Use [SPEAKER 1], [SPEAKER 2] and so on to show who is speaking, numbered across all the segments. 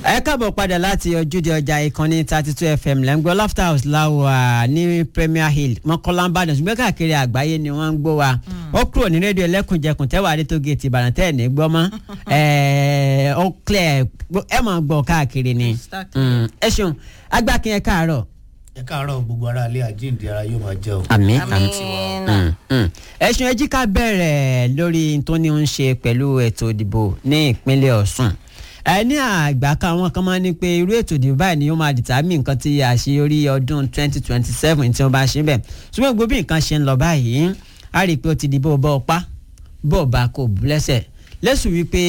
[SPEAKER 1] ẹ káàbọ̀ padà láti ojúde ọjà ìkànnì thirty two fm lẹ́ngbọ́ laughter house láwà ní premier hill mọ́kànlá ìbàdàn ṣùgbọ́n káàkiri àgbáyé ni wọ́n ń gbọ́ wa ó kúrò ní rédíò ẹlẹ́kùnjẹkùn tẹ́wàá adé tó géètì ìbàdàn tẹ́ ẹ̀ ní gbọ́ mọ́ ó clear ẹ máa gbọ́ káàkiri ni ẹ ṣeun agbákin ẹ káàárọ̀.
[SPEAKER 2] ẹ káàárọ̀ gbogbo ara ilé àjíǹde ara yóò máa jẹ́ o.
[SPEAKER 1] àmín
[SPEAKER 3] Àmín.
[SPEAKER 1] àmín ẹ ṣeun ẹ jí ká bẹ̀rẹ̀ lórí tó ní ń ṣe pẹ̀lú ètò ìdìbò ní ìpínlẹ̀ ọ̀ṣun ẹ ní àgbà kan àwọn kan máa ń ní pé irú ètò ìdìbò báyìí ni ó máa dìtàmì nǹkan tí àṣeyọrí ọdún 2027 tí wọ́n bá ṣe bẹ̀ ṣùgbọ́n gbogbo bí nǹkan ṣe ń lọ báyìí a rí i pé ó ti di bó bọ́ ọpá bó bá kò bú lẹ́sẹ̀ lẹ́sùn wípé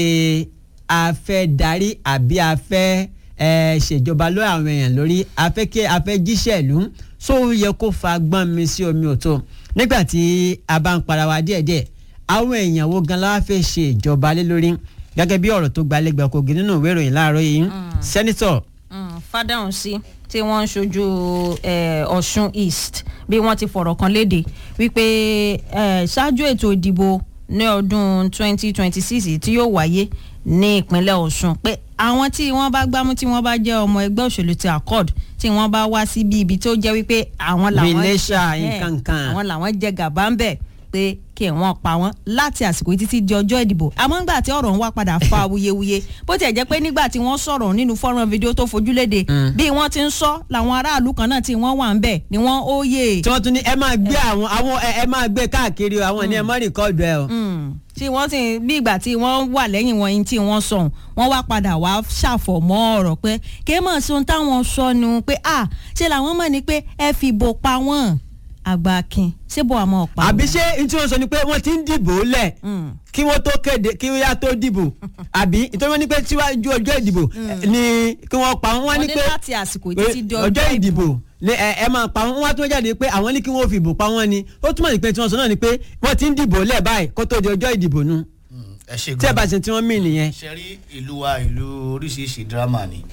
[SPEAKER 1] a fẹ́ darí àbí a fẹ́ ẹ ṣèjọba lórí àwọn èèyàn lórí a fẹ́ kí a fẹ́ jíṣẹ́ ìlú só yẹ kó fa gbọ́n mi sí omi òtó nígbà tí a bá ń para wa díẹ̀díẹ̀ àwọn èèyàn wo gan la wá fẹ́ ṣe ìjọba lé lórí gẹ́gẹ́ bí ọ̀rọ̀ tó gbalẹ́gbẹ̀ kogi nínú ìwé ìròyìn láàárọ̀ yìí sẹ́nitọ̀
[SPEAKER 3] fádàhùn sí tí wọ́n ń ṣojú eh, ọ̀ṣun east bí wọ́n ti fọ̀rọ̀ kan léde wípé eh, ṣáájú ètò ìdìbò ní ọdún 2026 tí yóò wáyé ní ìpínlẹ̀ ọ̀ṣun pé àwọn tí wọ́n bá gbámú tí wọ́n bá jẹ́ ọmọ ẹgbẹ́ òṣèlú ti accord tí wọ́n bá wá síbi ibi tó jẹ́ wípé àwọn làwọn
[SPEAKER 1] Relation,
[SPEAKER 3] Eh,
[SPEAKER 1] nǹkan kan.
[SPEAKER 3] àwọn làwọn jẹ gàba ń bẹ̀ pé kí wọ́n pa wọ́n láti àsìkò yìí títí di ọjọ́ ìdìbò àmọ́ ńgbà tí ọ̀rọ̀ ń wá padà fa awuyewuye bó tiẹ̀ jẹ́ pé nígbà tí wọ́n sọ̀rọ̀ nínú fọ́nrán fídíò tó fojú léde bí wọ́n ti ń sọ làwọn aráàlú kan náà tí wọ́n wà ń bẹ̀ ni wọ́n ó yè
[SPEAKER 1] tí wọ́n tún ní ẹ máa gbé àwọn àwọn ẹ ẹ máa gbé káàkiri o àwọn ní ẹ má rìkọ́ọ̀dù ẹ o.
[SPEAKER 3] Mm. tí wọ́n sì bí ìgbà tí wọ́n wà lẹ́yìn wọn yín tí wọ́n sọ wọ́n wá padà wá ṣàfọ̀mọ́ ọ̀rọ̀ pé kí mọ̀ sí ohun táwọn sọ nu pé à ṣe làwọn mọ̀ ní pé ẹ fìbò pa wọ́n àgbà akin ṣé bó àmọ́ ọ̀pá
[SPEAKER 1] àbí ṣé n tí wọ́n sọ ni pé wọ́n ti ń dìbò lẹ̀ kí wọ́n tó kéde kí wọ́n yá tó dìbò àbí nítorí wọ́n ní pé síwájú ọjọ́ ìdìbò ni kí wọ́n pa wọ́n wá
[SPEAKER 3] wọ́n
[SPEAKER 1] ní
[SPEAKER 3] ní
[SPEAKER 1] pé
[SPEAKER 3] láti àsìkò
[SPEAKER 1] pé
[SPEAKER 3] títí di
[SPEAKER 1] ọjọ́ ìdìbò ni ẹ ẹ máa pa wọ́n wọ́n wá tó jáde pé àwọn ní kí wọ́n fi ìbò pa wọ́n ni ó túmọ̀ sí pé tí wọ́n sọ náà ni pé wọ́n ti ń dìbò lẹ̀ báyìí kó tó di ọjọ́ ìdìbò nu
[SPEAKER 2] ẹ ṣe
[SPEAKER 1] tí ẹ bá ṣe tí wọ́n mí nìyẹn.
[SPEAKER 2] ṣe rí ìlú wa ìlú oríṣiríṣi dírámà ni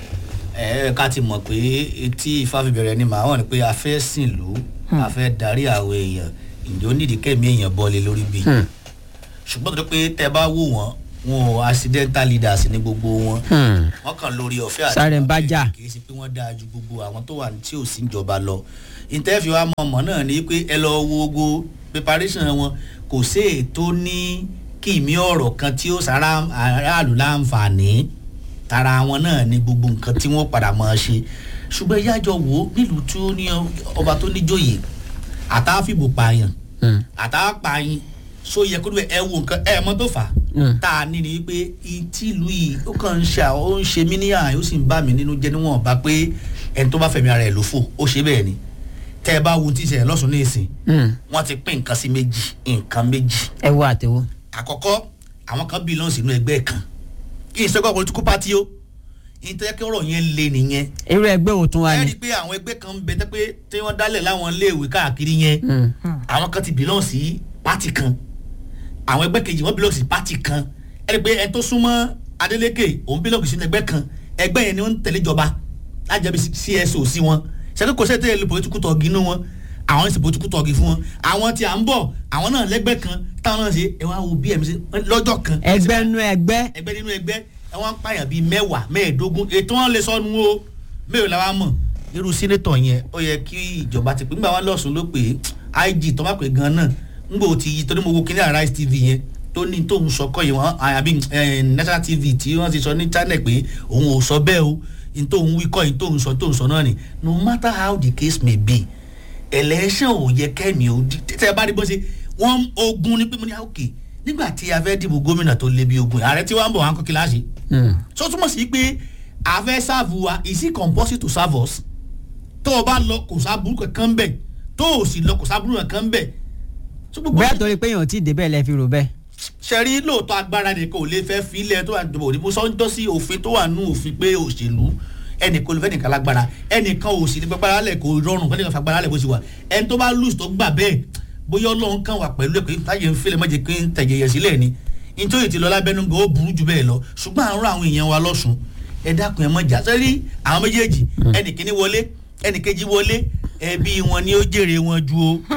[SPEAKER 2] ẹ ká ti mọ̀ pé etí ifá fi bẹ̀rẹ̀ ni màá wọ̀n ni pé a fẹ́ sìn lù a fẹ́ darí àwọn èèyàn ǹjẹ́ ó nídìí kẹ́mi èèyàn bọ́lé lórí bí ṣùgbọ́n tó pé tẹ bá wò wọ́n wọn ò accidental leaders ní gbogbo wọn wọ́n kàn lórí ọ̀fẹ́ àti
[SPEAKER 1] Sáré ń bá jà.
[SPEAKER 2] kì í ṣe pé wọ́n dáa ju gbogbo àwọn tó wà ní tí ò sí ìjọba lọ ìtẹ́fì wa mọ̀ mọ̀ náà ni pé ẹ lọ wo gbogbo preparation wọn kò sí ètò ní kìmí ọ̀rọ̀ kan tí ó sára aráàlú láǹfààní tara wọn náà ni gbogbo nǹkan tí wọ́n padà máa ṣe ṣùgbọ́n ìyájọ wo nílùú tí ó ní ọba tó níjòyè àtàfìbò pààyàn àtàpààyàn so yẹ kó ló ẹ wo nǹkan ẹ mọ tó fà á tá a ní ni pé ìtìlú yìí ó kàn ń ṣe àwọn ó ń ṣe mí níyà ó sì ń bà mí nínú jẹ́ níwọ̀n bá pé ẹni tó bá fẹ̀mí ara ẹ̀ ló fò ó ṣe bẹ́ẹ̀ ni tẹ́ ẹ bá wo tí ìṣẹ̀lẹ̀ lọ́sùn ní ìsìn wọ́n ti pín nǹkan sí méjì nǹkan méjì
[SPEAKER 1] ẹ wo àtẹwọ́.
[SPEAKER 2] àkọ́kọ́ àwọn kan bí lọ́n sínú ẹgbẹ́ kan kí ìṣẹ́gbọ́n political party ó ìtẹ́kẹ́ ọ̀rọ̀ yẹn le nìyẹn
[SPEAKER 1] irú ẹgbẹ́ wo tún wá
[SPEAKER 2] ẹ
[SPEAKER 1] ni.
[SPEAKER 2] rí i pé àwọn ẹgbẹ́ kan ń bẹ tẹ́ pé tí wọ́n dálẹ̀ láwọn iléèwé káàkiri yẹn àwọn kan ti belong sí party kan àwọn ẹgbẹ́ kejì wọ́n belong sí party kan ẹ rí i pé ẹ tó súnmọ́ Adeleke òun belong sínú ẹgbẹ́ kan ẹgbẹ́ yẹn ni wọ́n ń tẹ̀lé ìjọba lájẹbi CSO sí wọn ṣẹ́ni kò sẹ́tẹ̀ lu political talk inú wọn àwọn ń ṣe political talk fún wọn àwọn tí à ń bọ̀ àwọn náà lẹ́gbẹ́ kan táwọn náà ṣe ẹ wá wo bí ẹ̀mí ṣe lọ́jọ́ kan
[SPEAKER 1] ẹgbẹ́ nú ẹgbẹ́
[SPEAKER 2] ẹgbẹ́ nínú ẹgbẹ́ ẹ wọ́n ń pààyàn bíi mẹ́wàá mẹ́ẹ̀ẹ́dógún ètò wọn lè sọnù o mẹ́rin làwa mọ̀ irú sínétọ̀ yẹn ó yẹ kí ìjọba ti pè nígbà wọn lọ́sùn ló pè é IG tó bá pè gan náà ńgbà ó ti yí torí mo wo kíní Arise TV yẹn tó ní tóun sọ kọ́ yìí wọn àbí eh, National TV tí wọ́n ti sọ ní channel pé òun ò sọ bẹ́ẹ̀ o ní tóun wí kọ́ yìí tóun sọ tóun sọ náà ni no matter how the case may be election ò yẹ kẹ́mi ò di tẹ́ ẹ bá rí bó ṣe wọ́n ogun ní pé mo ní àwòkè nígbà tí a fẹ́ dìbò gómìnà tó lé bí ogun ààrẹ tí wọ́n ń bọ̀ wọn kọ́ kí láṣẹ. so túmọ̀ sí pé a fẹ́ sáàbù wa is it compulsory to serve us tó o bá lọ kò sábúrú kankan bẹ̀ tó o sì lọ kò sábúrú kankan bẹ̀. so gbogbo
[SPEAKER 1] bóyá torí pé èèyàn ò tí ì débẹ̀ lẹ́ fi rò bẹ́ẹ̀.
[SPEAKER 2] sẹ́rí lóòótọ́ agbára nìkan ò lè fẹ́ filẹ̀ tó wà nídìbò òdìbò sọ́ńtọ́ sí òfin tó wà nù òfin pé òṣèlú ẹnìkan olùfẹ́ nìkan lágbára ẹnìkan ò sì ní gbàgbára lẹ̀ kò rọrùn kó nìkan fagbára lẹ̀ bó ṣe wà ẹni tó bá lùs tó gbà bẹ́ẹ̀ bóyá ọlọ́run kan wà pẹ̀lú ẹ̀ pé táyé ń fẹ́lẹ̀ mọ́jẹ kí n tẹ̀yẹ̀yẹ̀ sílẹ̀ ni nítorí ti lọ lábẹ́nu gan ó burú jù bẹ́ẹ̀ lọ ṣùgbọ́n àrùn àwọn èèyàn wa lọ́sùn ẹ dákun ẹ mọ̀ jà sẹ́rí àwọn méjèèjì ẹnìkíní wọlé ẹnìkejì wọlé ẹbí wọn ni ó jèrè wọn ju o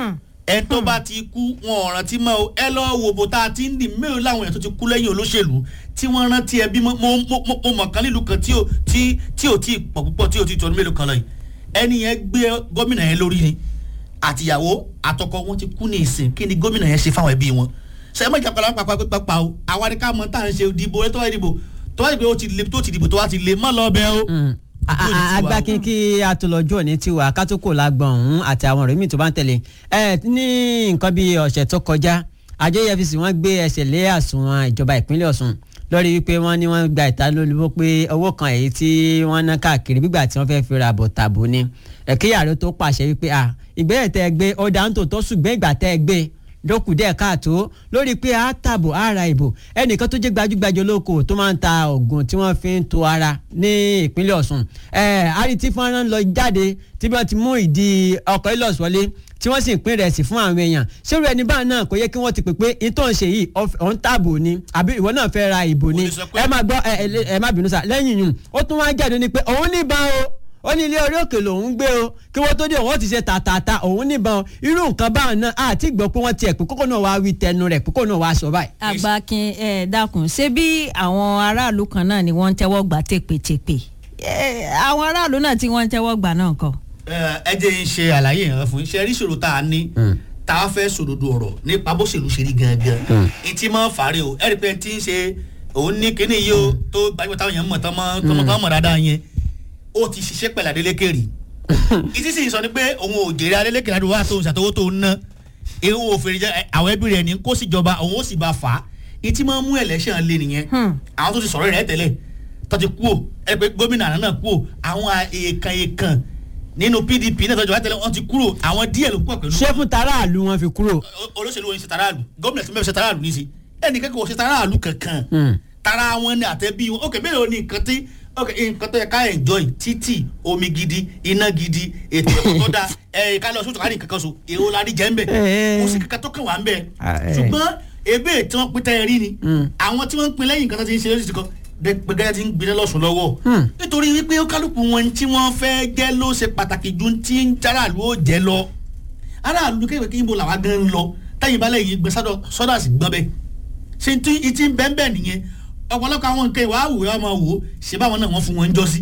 [SPEAKER 2] ẹ tó bá ti kú wọn ò rántí mọ́ o ẹ lọ́ọ́ wo bó tá a ti ń dì mélòó láwọn èèyàn tó ti kú lẹ́yìn olóṣèlú tí wọ́n rántí ẹbí mo mo mo mo mọ̀ kan nílùú kan tí ò tí tí ò tí ì pọ̀ púpọ̀ tí ò tí ì tọ́nu mélòó kan lọ yìí ẹni yẹn gbé gómìnà yẹn lórí ni àtìyàwó àtọkọ wọn ti kú ní ìsìn kí ni gómìnà yẹn ṣe fáwọn ẹbí wọn ṣe é mọ̀ ìjàpá lápá pápá pápá o àwa ni ká mọ̀ tá à ń ṣe ìdìbò ẹ tó wá ìdìbò tó wá ìdìbò tó ti le tó ti dìbò tó wá ti le mọ́ lọ bẹ́ẹ̀ o.
[SPEAKER 1] agbákin kí atolọ́jọ́ ní tiwa kátókò lágbọ̀n ọ̀hún àti àwọn ọ̀rẹ́ mi tó bá ń tẹ̀lé ẹ ní nǹkan bíi ọ̀sẹ̀ tó kọjá àjọ efcc wọ́n gbé ẹsẹ̀ lé àsùnwọ̀n ìjọba ìpínlẹ̀ ọ̀ṣun lórí wípé wọ́n ní wọ́n gba ìtanilólobó pé owó kan èyí tí wọ́n ná káàkiri gbígbà tí wọ́n fẹ́ fi ra àbọ̀ tàbó ni ẹ̀kíyàrá tó pàṣẹ wípé à ìgbésẹ̀ tẹ́ ẹ gbé ó dáńtò tó ṣùgbọ́n ìgbà tẹ́ ẹ gbé dókù díẹ̀ káàtó lórí pé a tàbò ara ìbò ẹnìkan tó jẹ́ gbajúgbajà olóko tó máa ń ta oògùn tí wọ́n fi ń to ara ní ìpínlẹ̀ ọ̀ṣun ẹ̀ àrí tí fọ́nrán lọ jáde tí wọ́n ti mú ìdí ọkọ̀ ilọ̀s wọlé tí wọ́n sì ń pín rẹ̀ sí fún àwọn èèyàn ṣérú ẹni báà náà kò yẹ kí wọ́n ti pè pé ìtọ́ ń ṣe yìí ọ̀n tàbò ni àbí ìwọ náà fẹ́ ra ìbò ni ẹ má gbọ́ ẹ má bínú sá lẹ́yìn yìí ó tún wá jáde ní pé òun níbọn o ó ní ilé orí òkè lòún gbé o kí wọ́n tó dé òun ó ti ṣe tàtàtà òun níbọn irú nǹkan báwọn náà àti gbọ́ pé wọ́n tiẹ̀ pé kókó náà wàá wí tẹnu rẹ̀ kókó náà wàá sọ báyìí.
[SPEAKER 3] àgbàkin ẹ dákun ṣé bí àwọn aráàlú kan náà ni wọ́n ń tẹ́wọ́ gbà tèpètèpè àwọn aráàlú náà tí wọ́n ń tẹ́wọ́ gbà náà kọ́.
[SPEAKER 2] ẹ jẹ́ ń ṣe àlàyé yẹn fún iṣẹ́ rí ṣòro tá a ní tá a fẹ́ sòdodo ọ̀rọ̀ nípa bó ṣèlú ṣe rí gangan ìtì máa ń fàárẹ̀ o ẹ̀rí pé ti ń ṣe òun ní kíní yìí o tó gbajúmọ̀ táwọn èèyàn mọ̀ tán mọ̀ dáadáa yẹn ó ti ṣiṣẹ́ pẹ̀lú Adeleke rí ìdí sì sọ ni pé òun ò jèrè Adeleke láti wá tó ṣàtọwọ́ tó ń ná ewu òfin jẹ àwọn ẹbí rẹ̀ ní kó sì jọba òun ó sì bá fà á ìtì máa ń mú election lé nìyẹn àwọn tó ti sọ̀rọ̀ rẹ̀ tẹ́lẹ̀ tó ti kú o ẹ pé gómìnà àná náà kú o àwọn èèkàn èèkàn nínú PDP náà tọ́jú wá tẹ́lẹ̀ wọ́n ti kúrò àwọn díẹ̀ ló pọ̀ pẹ̀lú.
[SPEAKER 1] ṣé fún taráàlú wọn fi kúrò.
[SPEAKER 2] olóṣèlú wọn ń ṣe taráàlú gómìnà tí wọ́n ṣe taráàlú ní í ṣe ẹnì kẹ́kọ̀ọ́ ṣe taráàlú kankan tara wọn ni àtẹ̀bí wọn ok mélòó ni nǹkan tí ok nǹkan tó yẹ ká enjoy títì omi gidi iná gidi ètò ẹ̀kọ́ tó dáa ẹ̀ ká lọ sóòtù ká ní nǹkan kan so èrò la ní jẹ́ ń bẹ̀ kò sí kankan tó kàn wá ń bẹ̀ ṣùgbọ́n ebe tí wọ́n pín tẹ́ ẹ rí ni àwọn tí wọ́n ń pín lẹ́yìn nǹkan tó ti ń ṣe lóṣù tí kan gbẹgẹdẹ ti ń gbiná lọ́sùn lọ́wọ́ nítorí wípé kálukú wọn tí wọ́n fẹ́ jẹ́ ló ṣe pàtàkì ju tí ń járàlú ó jẹ́ lọ aráàlú kéwèé kí ibo làwa gan ń lọ táyìn balẹ̀ yìí gbẹ sọ́dọ̀ sí gbọ́n bẹ́ẹ̀ ṣe ti ń bẹ́ẹ̀ bẹ́ẹ̀ nìyẹn ọ̀pọ̀lọpọ̀ àwọn nǹkan ìwà àwòrán ọmọ wò ṣe báwọn náà wọ́n fún wọn ń jọ sí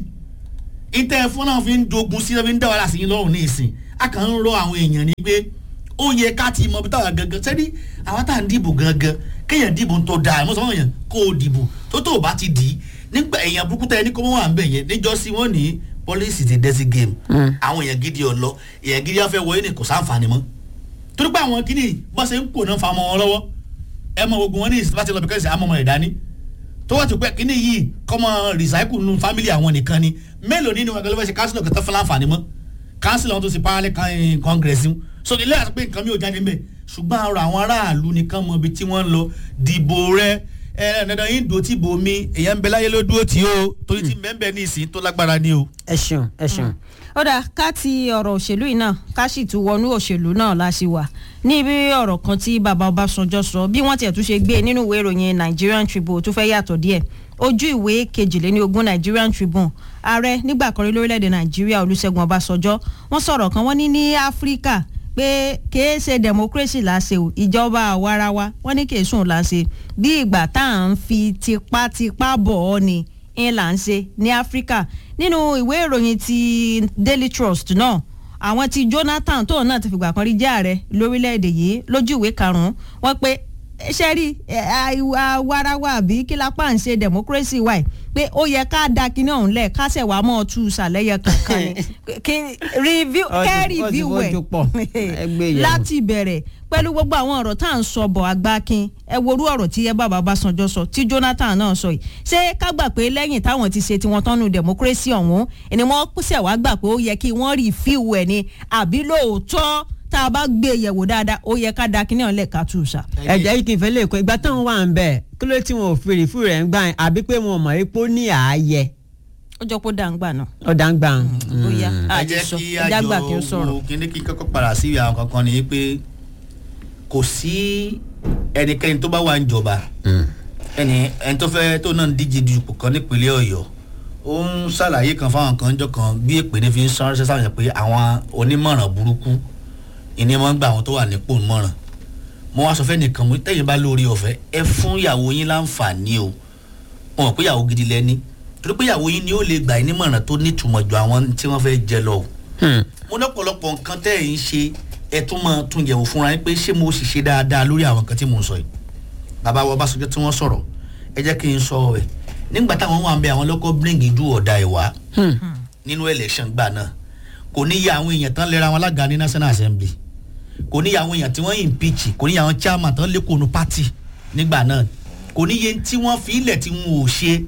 [SPEAKER 2] ìtẹ́ fún náà fi ń dogun sí fi ń dá wàhálà sí lọ́rùn ní ìsìn a kàn ń rọ àwọn èèyàn ni pé ó yẹ ká ti mọ bí táwa gangan sẹ́ni àwọn tá à ń dìbò gangan kéèyàn dìbò tó dáa ẹ̀ mọ́ sọ́wọ́n yẹn kó o dìbò tó tó o bá ti dì í nígbà èèyàn burúkú tẹ́ ẹni kó mọ́ wà ń bẹ̀ yẹn níjọ́sí wọ́n ní policy ti dẹ́sí game àwọn èèyàn gidi ọ̀lọ́ èèyàn gidi afẹ́ wọlé ní kò sáǹfààní mọ́ torí pé àwọn kìíní bọ́sẹ̀ ń kò náà fa ọmọ wọn lọ́wọ́ ẹ mọ gbogbo wọn ní ìsìn láti lọ bí kẹ́sì àmọ́ ọmọ rẹ̀ dání tó wà tó pẹ́ kíní yìí kọ́mọ recycle nínú family àwọn nìkan ni mélòó nínú ẹgbẹ́ ló fẹ́ ṣe council kẹtọ́ fún láǹfààní mọ́ council àwọn tó ṣe parallel congress ń so ilé àti pé nǹkan mi ò jáde mbẹ ṣùgbọ́n àrò àwọn aráàlú nìkan mọ ibi tí wọ́n ń lọ dìbò rẹ ẹ ẹ dandan yín dò tí bò mí èèyàn ń bẹ láyé ló dúró tí o torí tí mbẹ́mbẹ́ ní ìsìn tó lágbára ni o.
[SPEAKER 1] ẹ ṣeun ẹ ṣeun.
[SPEAKER 3] ó dáa ká ti ọ̀rọ̀ òṣèlú yìí náà ká sì tún wọnú òṣèlú náà láti wà níbi ọ̀rọ̀ kan tí bàbá Ọbásanjọ́ sọ bí wọ́n tiẹ̀ tún ṣe gbé nínú ìwé ìròyìn Nigerian Tribune tó fẹ́ yàtọ̀ díẹ̀ ojú ìwé kejìléníogún Nigerian Tribune ààrẹ nígbà kan rí lórílẹ̀‐èdè Nàìjíríà Olúṣẹ́gun Ọbásanjọ́ wọ́n sọ̀rọ̀ kan wọ́n ní ní Áfíríkà pé kìí ṣe democracy láṣẹ o ìjọba àwarawa wọ́n ní kìí sùn láṣẹ bí ìgbà tá à ń fi tipátipá bọ̀ ọ́ ni ń là ń ṣe ní Áfíríkà nínú ìwé ìròyìn ti Daily Trust náà àwọn tí Jonathan tóun náà ti fìgbà kan rí jẹ́ ààrẹ lórílẹ̀‐èdè yìí lójú ìwé karùn-ún wọ́n pé ṣe rí àwarawa àbí kí lápá ń ṣe democracy wa pé ó yẹ ká da kinní ọ̀hún lẹ̀ ká ṣẹ̀ wá mọ́ ọ tú ṣàlẹ́yẹ kankan ni kí review kẹ́ review ẹ̀ láti bẹ̀rẹ̀ pẹ̀lú gbogbo àwọn ọ̀rọ̀ tá à ń sọ bọ̀ àgbákin ẹ worú ọ̀rọ̀ tí ẹ bàbá Ọbásanjọ́ sọ tí Jonathan náà sọ yìí ṣé ká gbà pé lẹ́yìn táwọn ti ṣe tiwọn tán nu democracy ọ̀hún ni wọ́n ṣẹ̀ wá gbà pé ó yẹ kí wọ́n review ẹ̀ ni àbí lóòótọ́ tá a bá gbé e yẹ̀wò dáadáa ó yẹ ká da kíní ọ̀lẹ́ ká tù sá.
[SPEAKER 1] ẹ̀jẹ̀ yìí kì í fẹ́ lè kọ́ ìgbà táwọn wà ń bẹ̀ kí ló tí wọn ò fi rìfú rẹ̀ ń gbà yẹn àbí pé wọn ò mọ̀ ipò ní ààyè.
[SPEAKER 3] ó jọ pé ó dà ń gbà náà.
[SPEAKER 1] ó dà ń gbà.
[SPEAKER 3] bóyá
[SPEAKER 2] ẹ
[SPEAKER 3] àjẹ
[SPEAKER 2] jẹ́
[SPEAKER 3] sọ
[SPEAKER 2] kí
[SPEAKER 3] ẹjá gbà kí n
[SPEAKER 2] àjọ
[SPEAKER 3] sọ̀rọ̀.
[SPEAKER 2] wo kíní kí n kọ́kọ́ padà sí àwọn kankan ni pé kò sí ẹnikẹ́ni tó bá wà ń jọba ẹni ẹni tó fẹ́ tó náà ń díje dupò kan nípínlẹ̀ Ọ̀yọ́ ó ń ṣàlàyé kan fáwọn kan jọ kan bí èpè ní fi ń sọ ránṣẹ́ sáwọn yẹn pé àwọn onímọ̀ràn burúkú ìní máa ń gba àwọn tó wà nípò mọ̀ràn mo wá sọ fẹ́ nìkan mo tẹ̀yìn bá lórí ọ̀fẹ́ ẹ fún ìyàwó yín láǹfààní o wọn mọ̀ pé ìyàwó gidi lẹ́ni torí pé ìyàwó yín ni ó lè gbà yín nímọ̀ràn tó nítumọ̀ ju àwọn tí wọ́n fẹ́ jẹ lọ o
[SPEAKER 1] Hmm.
[SPEAKER 2] mo lọ́pọ̀lọpọ̀ nǹkan tẹ́ ẹ̀ ń ṣe ẹ tún máa tún yẹ̀wò fúnra yín pé ṣé mo sì ṣe dáadáa lórí àwọn nǹkan tí mò ń sọ yìí bàbá wa Ọbásanjọ́ tí wọ́n sọ̀rọ̀ ẹ jẹ́ kí n sọ ẹ̀ nígbà táwọn wà ń bẹ àwọn lọ́kọ́ bring ìdú ọ̀dà ẹ̀ wá
[SPEAKER 1] Hmm.
[SPEAKER 2] nínú election gbà náà kò ní yẹ àwọn èèyàn tán lera wọn lága ní National Assembly kò ní yẹ àwọn èèyàn tí wọ́n impeach kò ní yẹ àwọn chairman tán lékòónú party nígbà náà kò ní yẹ tí wọ́n fi ilẹ̀ tí wọn ò ṣe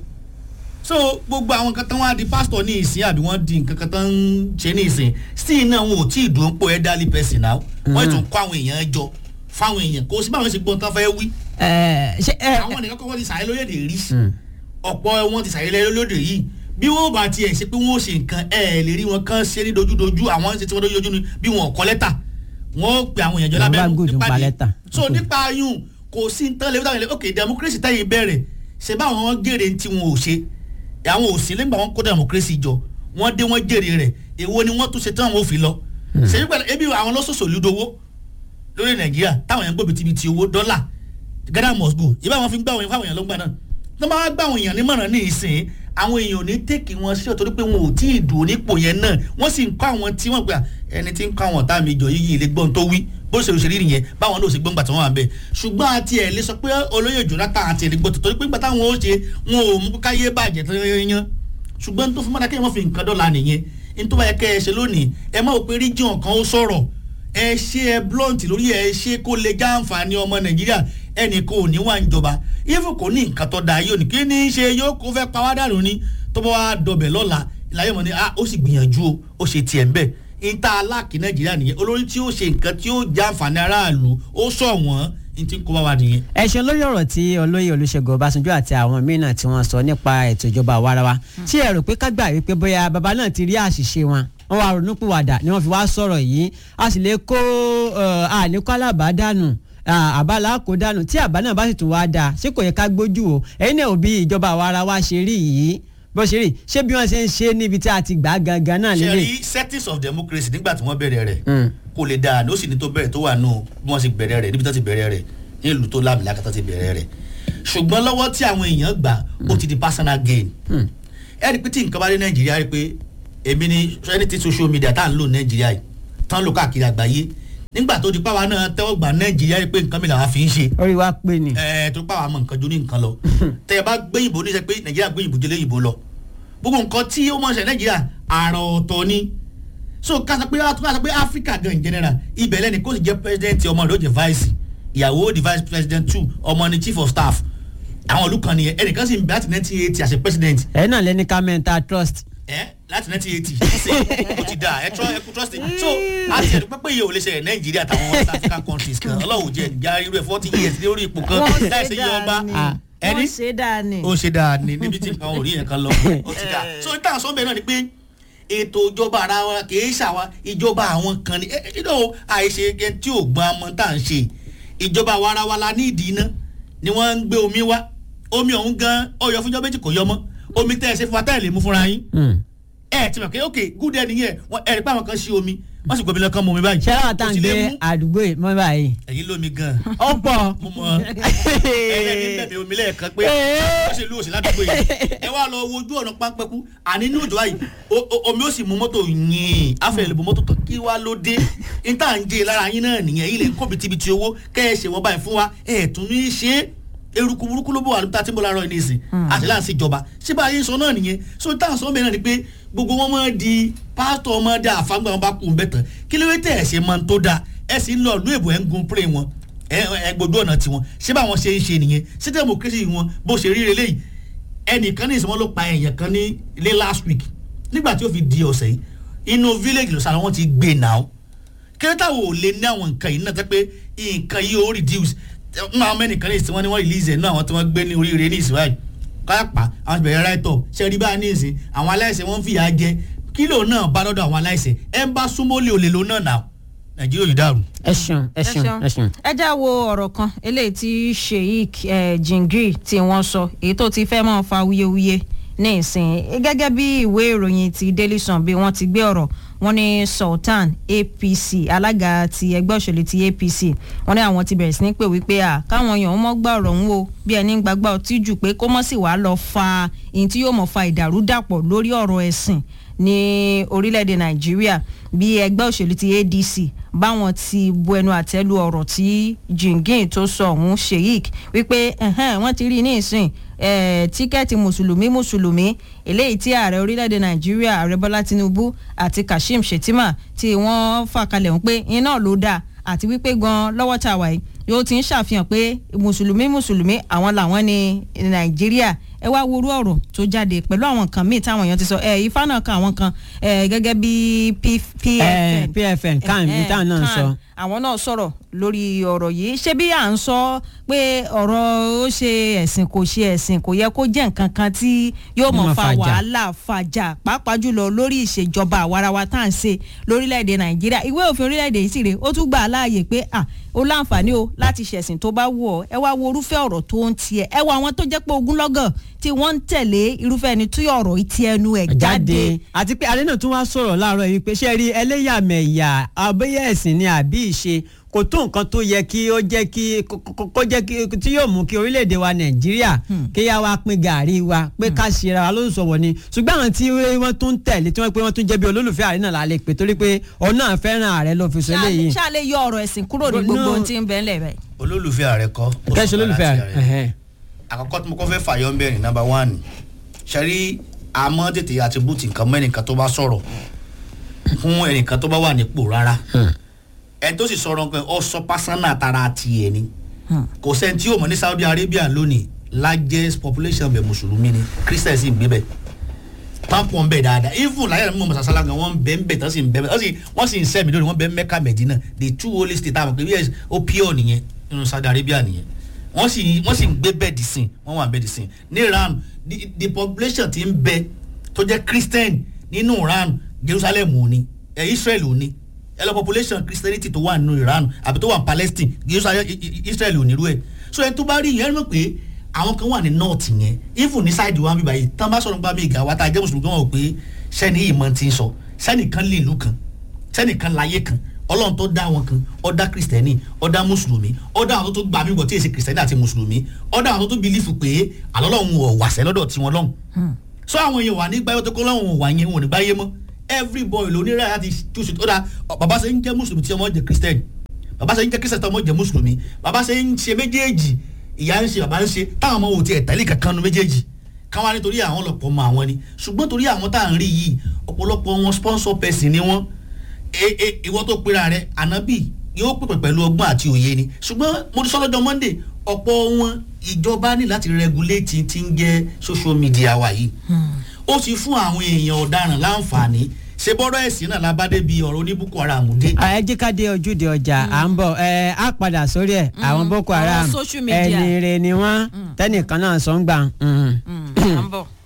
[SPEAKER 2] so gbogbo àwọn kan tán wá di pastor ní ìsìn àbí wọ́n di nǹkan kan tán ń ṣe ní ìsìn still náà wọn ò tí ì dùn pò elderly person náà wọ́n tún kó àwọn èèyàn jọ fáwọn èèyàn kò sí báwọn ṣe gbọ́n tán fẹ́ wí
[SPEAKER 1] Ẹ, ṣé ẹ
[SPEAKER 2] àwọn nìkan kọ́kọ́ ti sàyẹ́ lóyèdè rí ọ̀pọ̀ wọn ti sàyẹ́ lóyèdè yìí bí wọ́n bá tiẹ̀ ṣe pé wọ́n ó ṣe nǹkan ẹ̀ lè rí wọn kán ṣe ní dojúdojú àwọn ṣe tí wọ́n dojúdojú ni bí wọn ò kọ́ lẹ́tà wọ́n ó pe àwọn èèyàn jọ
[SPEAKER 1] Àwọn
[SPEAKER 2] lábẹ́
[SPEAKER 1] bá gùn nípa lẹ́tà.
[SPEAKER 2] so nípa yún kò sí ní tán lè wíwáyé ok democracy tẹ́yìn bẹ̀rẹ̀ ṣe báwọn wọn gèrè tí wọn ò ṣe àwọn ò sí lẹ́gbàá wọn kó democracy jọ wọ́n dé wọ́n jèrè rẹ̀ èwo ni wọ́n tún ṣe tán àwọn ò fi lọ ṣe nípa ebi àwọn lọ́sọ̀sọ̀ lùdówó lórí nàìjíríà táwọn èèyàn gbòbí tibiti owó dọ́là ghana must go ìbá wọn fi ń gbà wọn fáwọn èèyàn ló ń gbà náà tó máa gbà wọn èèyàn nímọ̀ràn ní ìsìn àwọn èèyàn ò ní tèkì wọn sí ọ̀tọ̀ pé wọn ò tí ì dùn nípò yẹn náà wọ́n sì ń kọ́ àwọn tí wọ́n gbà ẹni tí ń kọ́ àwọn ọ̀tá mi jọ yíyí ilé gbọ́n tó wí bó ṣe òṣèré nìyẹn báwọn náà ò sì gbọ́n gbà tí wọ́n wà bẹ́ẹ̀ ṣùgbọ́n àti ẹ̀ lè sọ pé olóyè jonathan àti ẹ̀ lè gbọ́tò torí pé gbà táwọn ó ṣe wọn ò mú káyé bàjẹ́ tó yẹn ṣùgbọ́n tó fún mọ́ta kéèyàn fi nǹkan dọ́là nìyẹn ní tó bá yẹ kẹ́ ẹ ṣe lónìí ẹ má wò pé region kan ó sọ̀rọ̀ ẹ ṣe ẹ blunt lórí ẹ ṣe kó lè já àǹfààní ọmọ nàìjíríà ẹnì kò ní wà ń jọba ifo kò ní nǹkan tó da yóò ní kí ní í ṣe yóò kó fẹ́ pa wá dànù ni tó bá wá dọbẹ̀ lọ́la ìlàyé mọ̀ ni ah ó sì gbìyànjú o ó ṣe tiẹ̀ ń bẹ̀ níta aláàkí nàìjíríà nìyẹn olórí tí ó ṣe nǹkan tí ó já àǹfààní aráàlú ó sọ wọ́n ní tí ń kó bá wa nìyẹn.
[SPEAKER 1] ẹ ṣeun lórí ọ̀rọ̀ tí olóyè olùṣègùn ọbásanjọ́ àti àwọn mìíràn tí wọ́n sọ nípa ètò ìjọba àwarawa tí ẹ rò pé ká gbà wípé bóyá baba náà ti rí àṣìṣe wọn wọ́n wá ronúpìwàdà ni wọ́n fi wá sọ̀rọ̀ yìí a sì lè kó àlékó alábàádànù àbálá kó dànù tí àbá náà bá sì tún wá dáa ṣé kò yẹ ká gbójú o ẹ̀yin náà ò bí ìjọba àwarawa ṣe rí yìí bó ṣe rí ṣé bí wọ́n ṣe ń ṣe níbi tí a ti gbà á gangan náà
[SPEAKER 2] ṣe
[SPEAKER 1] lélẹ̀.
[SPEAKER 2] rí settings of democracy nígbà tí wọ́n bẹ̀rẹ̀ rẹ̀ kò lè dáa ní ó sì ní tó bẹ̀rẹ̀ tó wà nù bí wọ́n ṣe bẹ̀rẹ̀ rẹ̀ níbi tó ti bẹ̀rẹ̀ rẹ̀ ní ìlú tó lámìlá kátó ti bẹ̀rẹ̀ rẹ̀ ṣùgbọ́n lọ́wọ́ tí àwọn èèyàn gbà ó ti di personal gain ẹ rí i pé tí nǹkan bá dé nàìjíríà rí i pé èmi ni anything social media tá à ń lò nàìjíríà yìí tán lò káàkiri àgbáyé nígbà tó di páwa náà tẹ́wọ́ gbà nàìjíríà rí i pé nǹkan mi làwa fi ń ṣe
[SPEAKER 1] orí wa pé ni.
[SPEAKER 2] ẹ tó páwa mọ nǹkan jó ní nǹkan lọ tẹ ẹ bá gbẹ̀yìnbó ní sẹ pé nàìjíríà gbẹ̀yìnbó jẹ́ lẹ́yìnbó lọ gbogbo nǹkan tí ó mọ̀ ṣe nàìjíríà àrà ọ̀tọ̀ ni so ká sọ pé ká sọ pé africa gan in general ibẹ̀ lẹ́ni kó sì jẹ́ president ọmọ rẹ̀ ó jẹ́ vice ìyàwó di vice president two ọmọ ni chief of staff àwọn ìlú kan nìyẹn ẹnìkan sì ń bẹ láti nineteen eighty as a president
[SPEAKER 1] ẹ náà lẹni ká mẹ́ta trust.
[SPEAKER 2] ẹ láti nineteen eighty ṣe o ti da ẹ trọ ẹ kú trust me so àti ẹ̀dùn pẹ́pẹ́ yìí ò lè ṣẹlẹ̀ nàìjíríà àtàwọn west african countries kan ọlọ́run jẹ́ ìjà irú ẹ̀ forty years lórí ipò kan
[SPEAKER 3] wọ́n
[SPEAKER 2] láìsí
[SPEAKER 3] ṣe
[SPEAKER 2] yí ọba
[SPEAKER 3] dáa ni
[SPEAKER 2] ẹni
[SPEAKER 3] wọ́n ṣe dáa ni.
[SPEAKER 2] ó ṣe dáa ní níbi tí nǹkan ò rí yẹn kan lọ ó ti dáa so ní táwọn sọ́nbẹ̀ náà ni pé ètò ìjọba ara wa kìí ṣàwa ìjọba àwọn kan ni ìdó àìṣe gẹ tí ò gbọ́n amọ̀ tá à ń ṣe ìjọba àwa ara wa la ní ìdí iná ni wọ́n ń gbé omi wá omi ọ̀hún gan ọyọ fúnjọ́ méjì kò yọ mọ́ omi tẹ́ ẹ ṣe fún wa tẹ́ ẹ lè mú fúnra yín ẹ ti mọ̀ pé ok good ẹni yẹn ẹ rí pé àwọn kan ṣí omi wọ́n sì gbọ́ mi lọ́kàn mú omi báyìí
[SPEAKER 1] ṣé àwọn tá à ń
[SPEAKER 2] Kò sì lè
[SPEAKER 1] gbé
[SPEAKER 2] mú.
[SPEAKER 1] àdúgbò yìí mọ́ báyìí.
[SPEAKER 2] ẹ̀yin lómi gan
[SPEAKER 1] ó pọ̀.
[SPEAKER 2] mo mọ ẹlẹ́ni bẹ̀bẹ̀ omi lẹ́ẹ̀kan pé ó ṣe lú òsì ládùúgbò yìí ẹ wá lọ wojú ọ̀nà pápẹ́kú àní ní òjò báyìí o- o- omi ó sì mú mọ́tò yìn afẹ́ lè bu mọ́tò tán kí wá ló dé níta ń jẹ lára yín náà nìyẹn ilẹ̀ ń kó bitibiti owó kẹ́ ẹ ṣe wọ́n báyìí fún wa ẹ̀ tún ní í ṣe é eruku burúkú ló bọ̀ wà níta tí mo lára ẹni ìsìn àti láǹsì ìjọba ṣé bá a yé sọ náà nìyẹn so táwọn sọ bẹ́ẹ̀ náà ni pé gbogbo wọn máa di pásítọ̀ máa di àfágbà wọn bá kú un bẹ́ẹ̀ tán kí ló dé tẹ̀ ẹ̀ ṣe máa ń tó dáa ẹ̀ sì ń lọ ìlú èbò ẹ̀ ń gun pray wọn ẹ ẹ gbójú ọ̀nà tiwọn ṣé báwọn ṣe ń ṣe nìyẹn ṣé democracy wọn bó ṣe rí eléyìí ẹnìkan ní ìsìnwọ́n ló pa èèyàn kan ní ilé last week nígbà tí ó fi di ọ̀sẹ̀ yìí inú village lọ́sàn wọn ti gbé náà kérésìtà wo lè ní àwọn nǹkan yìí náà tẹ́ pé nǹkan yìí ó reduce ń àwọn mẹ́nìkan ní ìsìn wọn ni wọ́n release ẹ̀ náà àwọn tí wọ́n gbé ní oríire ní ìsìn báyìí káyàpá àwọn ti bẹ̀rẹ̀ right up ṣe rí báyìí ní ìsìn àwọn aláìsẹ̀ wọ́n ń fìyà jẹ kílò náà bá lọ́dọ̀ àwọn aláìsẹ̀ ẹ̀ ń bá súnmọ́ lè olè lò náà náà nàìjíríà yìí dàrú.
[SPEAKER 1] ẹ ṣeun ẹ ṣeun ẹ ṣeun.
[SPEAKER 3] ẹ já wo ọ̀rọ̀ kan eléyìí tí sheik eh, jingiri tí wọ́n sọ èyí tó ti fẹ́ mọ́ fa wuyewuye ní ìsìn gẹ́gẹ́ bí ìwé ìròyìn ti daily sun bí wọ́n ti gbé ọ̀rọ̀ wọ́n ní sultan apc alága ti ẹgbẹ́ òṣèlú ti apc wọ́n ní àwọn ti bẹ̀rẹ̀ sí ní pè wípé à káwọn èèyàn mọ́ gbà ọ̀rọ̀ ń wo bí ẹni ń gbàgbà ọtí jù pé kó mọ́ sì wá lọ fa ìyìn tí yóò mọ̀ fa ìdàrúdàpọ̀ lórí ọ̀rọ̀ ẹ̀sìn ní orílẹ̀-èdè nàìjíríà bí ẹgbẹ́ òṣèlú ti adc báwọn ti bu ẹnu àtẹ́lu ọ̀rọ̀ tí jingin tó sọ ọ̀hún sheik wípé ẹ̀hẹ́n, wọ́n ti rí i ní ìsìn eh, tíkẹ́ẹ̀tì mùsùlùmí mùsùlùmí eléyìí tí ààrẹ orílẹ̀-èdè nàìjíríà ààrẹ bọ́lá tinubu àti kashim shettima tí wọ́n fà kalẹ̀ ń pé iná ló dáa àti wípé gan lọ́wọ́ tá a wà yìí yóò ti ń ṣàfihàn pé mùsùlùmí mùsùlùmí àwọn làwọn ní nàìjíríà ẹ wá worú ọ̀rọ̀ tó jáde pẹ̀lú àwọn nǹkan míì táwọn èèyàn ti sọ ẹ ifá náà kan àwọn kan ẹ gẹ́gẹ́ bí
[SPEAKER 1] Eh,
[SPEAKER 3] pfn
[SPEAKER 1] pfn kan
[SPEAKER 3] Eh,
[SPEAKER 1] bí táwọn náà ń
[SPEAKER 3] kan.
[SPEAKER 1] sọ.
[SPEAKER 3] àwọn náà sọ̀rọ̀ lórí ọ̀rọ̀ yìí ṣé bí à ń sọ pé ọ̀rọ̀ ó ṣe ẹ̀sìn kò ṣe ẹ̀sìn kò yẹ kó jẹ́ nǹkan kan tí yóò mọ̀
[SPEAKER 1] Máa
[SPEAKER 3] fa
[SPEAKER 1] fàjà.
[SPEAKER 3] wàhálà fàjà pàápàá jùlọ lórí ìṣèjọba àwarawa tá à ń ṣe lórílẹ̀‐èdè nàìjíríà ìwé òfin orílẹ̀‐èdè yìí sì rè ó tún gbà á láàyè pé à ó láǹfààní o láti ṣẹ̀sìn tó bá wù ọ́ ẹ wá wo irúfẹ́ ọ̀rọ̀ tó ń tiẹ̀ ẹ wo àwọn tó jẹ́ pé ogúnlọ́gọ̀ tí wọ́n ń tẹ̀lé irúfẹ́ ẹni tí ọ̀rọ̀ yìí ti ẹnu ẹ̀ jáde
[SPEAKER 1] jáde àti pé adé náà tún wá sọ̀rọ̀ láàárọ̀ yìí pé ṣé rí ẹlẹ́yàmẹ̀yà abẹ́yẹ ẹ̀sìn ni àbí ìṣe kò tó nǹkan tó yẹ kí ó jẹ́ kí kó- kó kó jẹ́ kí tí yóò mú kí orílẹ̀-èdè wa nàìjíríà kí yá wa pín gàárì wa pé ká ṣera wa ló ń sọ̀wọ́ ni ṣùgbọ́n àwọn tí wọ́n tún ń tẹ̀lé tí wọ́n pé wọ́n tún jẹ́ bí olólùfẹ́ ààrẹ náà lálẹ́ pé torí pé ọ̀nà fẹ́ràn ààrẹ ló fi sọ eléyìí.
[SPEAKER 3] ṣáà lè yọ ọ̀rọ̀ ẹ̀sìn kúrò ní
[SPEAKER 1] No.
[SPEAKER 3] gbogbo ohun tí ń bẹ ńlẹ̀ báyìí.
[SPEAKER 2] olólùfẹ́ ààrẹ kọ́. ó
[SPEAKER 1] kẹ́sì
[SPEAKER 2] sọ̀rọ̀
[SPEAKER 1] olólùfẹ́
[SPEAKER 2] láti
[SPEAKER 1] ààrẹ. ẹ̀hẹ́n.
[SPEAKER 2] àkọ́kọ́ tí mo kọ́ fẹ́ fàyọ ń bẹ̀rẹ̀ nàbà wánì ṣẹ́rí àmọ́ tètè àtibútì nǹkan mọ́ ẹnìkan tó bá sọ̀rọ̀ fún ẹnìkan tó bá wà nípò rárá ẹni tó sì sọ̀rọ̀ pé ọ sọ pásánà tara tiẹ̀ ni kò sẹ́ni tí yóò mọ̀ ní Saudi Arabia lónìí largest population bẹ̀ mùsùlùmí ni Christian sì ń gbé bẹ̀ pápọ̀ ń bẹ̀ dáadáa even láyé àmì mọ̀mọ́ sàṣálà gan wọ́n ń bẹ̀ ń bẹ̀ tán sì ń bẹ̀ tán sì wọ́n sì ń sẹ́mi lónìí wọ́n bẹ̀ ń Mẹ́kà Mẹ́dínà the two holy states àwọn pé yes ó pure nìyẹn nínú Saudi Arabia nìyẹn wọ́n sì wọ́n sì ń gbé bẹ́ẹ̀dì sìn wọ́n wà bẹ́ẹ̀dì sìn ní Iran the, the population ti ń bẹ tó jẹ́ Christian nínú Iran Jerusalem ò ní ẹ̀ Israel ò ní ẹ lọ population Christianity tó wà nínú Iran àbí tó wà ní Palestine Jerusalem I- I- Israel ò nírú ẹ̀ so ẹni tó bá rí yẹn ẹ mọ̀ pé àwọn kan wà ní north yẹn even ní side wa bíbá yìí tán bá sọ̀rọ̀ nípa mi ìgà wa tá a jẹ́ mùsùlùmí kan wọ̀ pé sẹ́ni yìí mọ̀ ti ń sọ sẹ́nìkan lè ìlú kan sẹ́nìkan láyé kan ọlọ́run tó dá wọn kan ó dá kristẹni ó dá mùsùlùmí ó dá àwọn tó tó gbà mí bọ̀ tí èsì kristẹni àti mùsùlùmí ó dá àwọn tó tó bìlífù pé àlọ́lọ́run ò wàṣẹ́ lọ́dọ̀ tiwọn lọ́hùn so àwọn èèyàn wà ní gbáyé tó kọ́ lọ́hùn ò wà yẹn wọn ò ní gbáyé mọ́ every boy ló ní ráyà láti túṣu ó dá bàbá ṣe ń jẹ́ mùsùlùmí tí ọmọ jẹ́ kristẹni bàbá ṣe ń jẹ́ kristẹni tí ọmọ jẹ́ mùsùlùmí bàbá ṣe ń ṣe méjèèjì ìyá ń ṣe bàbá ń ṣe táwọn ọmọ wò tiẹ̀ tẹ́lẹ̀ kankan nu méjèèjì káwọn á nítorí àwọn ọlọ́pọ̀ mọ àwọn ni ṣùgbọ́n torí àwọn tá à ń rí yìí ọ̀pọ̀lọpọ̀ wọn sponsor person ni wọ́n e- e- ìwọ tó pera rẹ ànábì yóò pèpè pẹ̀lú ọgbọ́n àti òye ni ṣùgbọ́n mo ti sọ lọ́jọ́ monday ọ̀pọ̀ wọn ìjọba ní láti regulate ti ń jẹ́ social media wa yìí ó ti fún àwọn èèyàn ọ̀daràn láǹfààní ṣe bọ́rọ̀ ẹ̀sìn náà lábádé bíi ọ̀rọ̀ oníbùkún ara àmúdé.
[SPEAKER 1] ẹ jẹ́ ká dé ojúde ọjà à ń bọ̀ ẹ á padà sórí ẹ̀ àwọn boko
[SPEAKER 3] àwọn
[SPEAKER 1] haram
[SPEAKER 3] social media.
[SPEAKER 1] ẹni rẹ ni wọ́n tẹ́nìkan náà sọ ń gbà. mm.
[SPEAKER 3] à ń bọ̀.